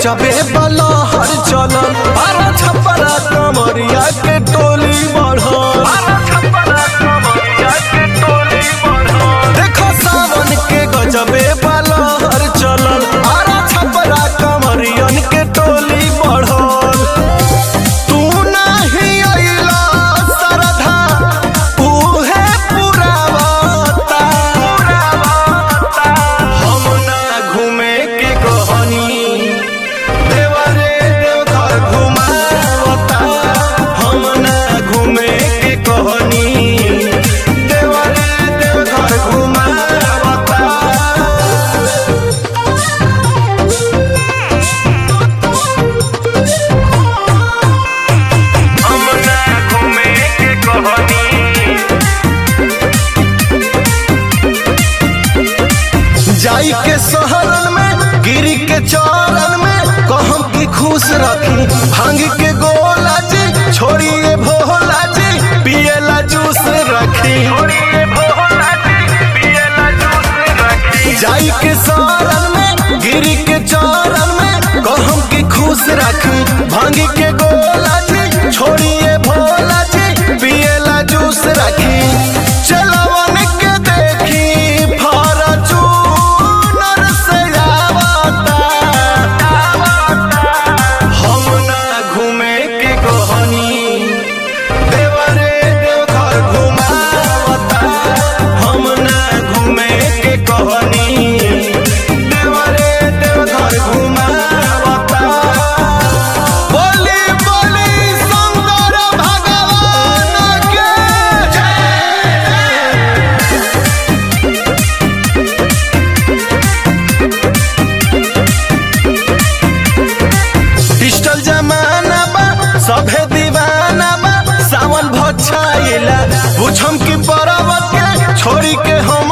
गजबे बलहर चलल बारह छपरा कमरिया के टोली बढ़ल देखो सावन के गजबे बलहर चलल बारह छपरा कमरियन के टोली बढ़ल तू नाही अइला सरधा उहे पुरावता हम ना घूमे के कहनी देवरे देवघर घुमावता हम ना घूमे के कहनी देवरे देवघर घुमावता हम ना घूमे के कहनी जाई के शहरन में गिरी के चौरन में कहम की खुश रखी भांग के गोला जी छोड़िए भोला जी पियला जूस रखी छोड़िए भोला जी पियला जूस रखी जाई के शहरन में गिरी के चौरन में कहम की खुश रखी भांग के गोला जी छोड़िए भोला जी पियला जूस रखी चलवन के देखी फॉर्चूनर से आवता हम ना घूमे के कहनी देवरे देवघर घुमावता हम ना घूमे के कहनी देवरे देवघर घुमावता बोली बोली शंकर भगवान के जय डिजिटल जमाना बा सभे दीवाना बा सावन भछाइला बुझम की परब के छोड़ी के हम